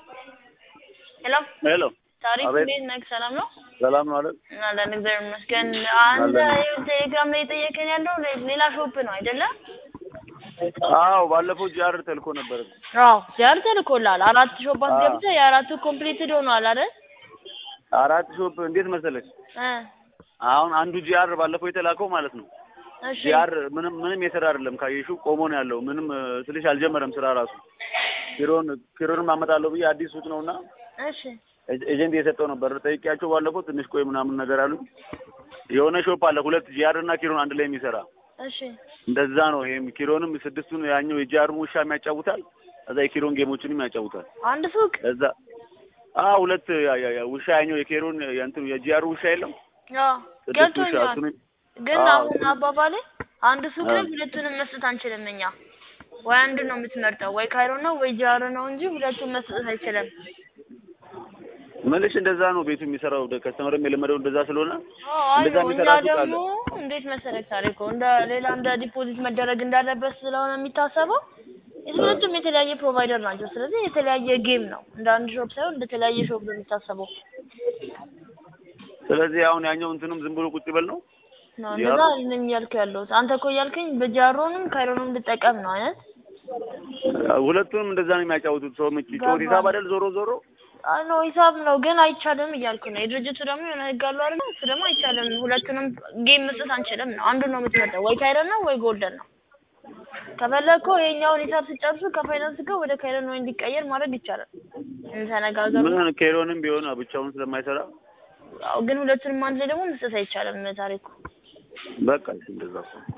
ሄሎ ሄሎ ታሪክ አቤት። እንዴት ነህ? ሰላም ነው? ሰላም ነው አይደል? አለን እግዚአብሔር ይመስገን። አንተ አለን። ቴሌግራም ላይ የጠየቀኝ ያለው ሌ- ሌላ ሾፕ ነው አይደለም? አዎ ባለፈው ጂአር ተልኮ ነበር። አዎ ዚያር ተልኮልሃል። አራት ሾፕ አስገብተህ የአራቱ ኮምፕሊትድ ሆኗል አይደል? አራት ሾፕ እንዴት መሰለች? እ አሁን አንዱ ጂአር ባለፈው የተላከው ማለት ነው። እሺ ጂአር ምንም ምንም የስራ አይደለም ካየሹ ቆሞ ነው ያለው። ምንም እ፣ ስልሽ አልጀመረም ስራ ራሱ። ኪሮን ኪሮንም አመጣለሁ ብዬ አዲስ ሱቅ ነውና እሺ ኤ- ኤጀንት የሰጠው ነበር። ጠይቄያቸው ባለፈው ትንሽ ቆይ ምናምን ነገር አሉ። የሆነ ሾፕ አለ ሁለት ጂአር እና ኪሮን አንድ ላይ የሚሰራ እሺ እንደዛ ነው። ይሄም ኪሮንም ስድስቱን ያኛው የጂአሩን ውሻ የሚያጫውታል፣ እዛ የኪሮን ጌሞችንም ያጫውታል። አንድ ሱቅ እዛ አ ሁለት ያ- ያ- ያ ውሻ ያኛው የኬሮን የእንትኑ የጂአሩ ውሻ የለም አዎ ስድስት ውሻ ገብቶኛል። እሱን ግን አዎ። አሁን አባባሌ አንድ ሱቅ ላይ አዎ። ሁለቱንም መስጠት አንችልም እኛ። ወይ አንድ ነው የምትመርጠው፣ ወይ ካይሮ ነው ወይ ጃሮ ነው እንጂ ሁለቱን መስጠት አይችልም። መልሽ እንደዛ ነው ቤቱ የሚሰራው ከስተመርም የለመደው እንደዛ ስለሆነ አዎ አይ እንደዛ ነው። እኛ የሚሰራ ሱቅ አለ። ደግሞ እንዴት መሰለህ ታሪኩ እንደ ሌላ እንደ ዲፖዚት መደረግ እንዳለበት ስለሆነ የሚታሰበው ሁለቱም የተለያየ ፕሮቫይደር ናቸው። ስለዚህ የተለያየ ጌም ነው። እንደ አንድ ሾፕ ሳይሆን እንደ ተለያየ ሾፕ ነው የሚታሰበው። ስለዚህ አሁን ያኛው እንትንም ዝም ብሎ ቁጭ ይበል ነው ነው እንደዛ አይደለም እያልኩ ያለሁት። አንተ እኮ እያልከኝ በጃሮንም ካይሮንም ልጠቀም ነው አይነት ሁለቱንም እንደዛ ነው የሚያጫውቱት። ሰው ምጭ ጮት ገባኝ። ሂሳብ አይደል ዞሮ ዞሮ አይ ነው ሂሳብ ነው ግን አይቻልም እያልኩ ነው። የድርጅቱ ደግሞ የሆነ ህግ አለው አይደል? እሱ ደግሞ አይቻልም። ሁለቱንም ጌም መስጠት አንችልም ነው። አንዱን ነው የምትመጣው፣ ወይ ካይረን ነው ወይ ጎልደን ነው። ከፈለግከው ይሄኛውን ሂሳብ ሲጨርሱ ከፋይናንስ ጋር ወደ ካይረን ወይ እንዲቀየር ማድረግ ይቻላል። እንተነጋገሩ። ምን ኬሮንም ቢሆን ብቻውን ስለማይሰራ አዎ ግን ሁለቱንም አንድ ላይ ደግሞ መስጠት አይቻልም ታሪኩ። በቃ እሺ እንደዛ እኮ